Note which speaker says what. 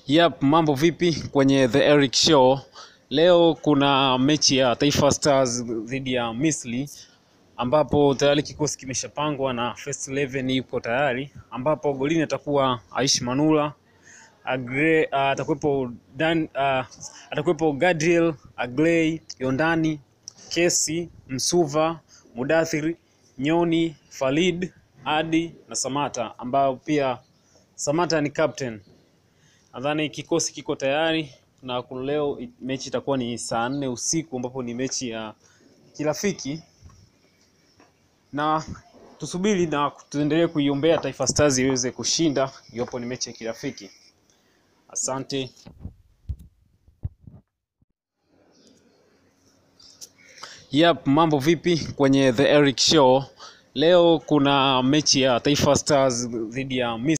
Speaker 1: Yep, mambo vipi kwenye The Eric Show. Leo kuna mechi ya Taifa Stars dhidi ya Misri ambapo tayari kikosi kimeshapangwa na first 11 yuko tayari, ambapo golini atakuwa Aish Manula Agre, uh, atakuwepo Dan, uh, atakuwepo Gadriel Agley, Yondani Kesi, Msuva, Mudathiri, Nyoni, Falid, Adi na Samata ambao pia Samata ni captain. Nadhani kikosi kiko tayari na kwa leo i- mechi itakuwa ni saa nne usiku ambapo ni mechi ya kirafiki, na tusubiri na tuendelee kuiombea Taifa Stars iweze kushinda iwapo ni mechi ya kirafiki. Asante. Yep, mambo vipi kwenye The Eric Show. Leo kuna mechi ya Taifa Stars dhidi ya Misri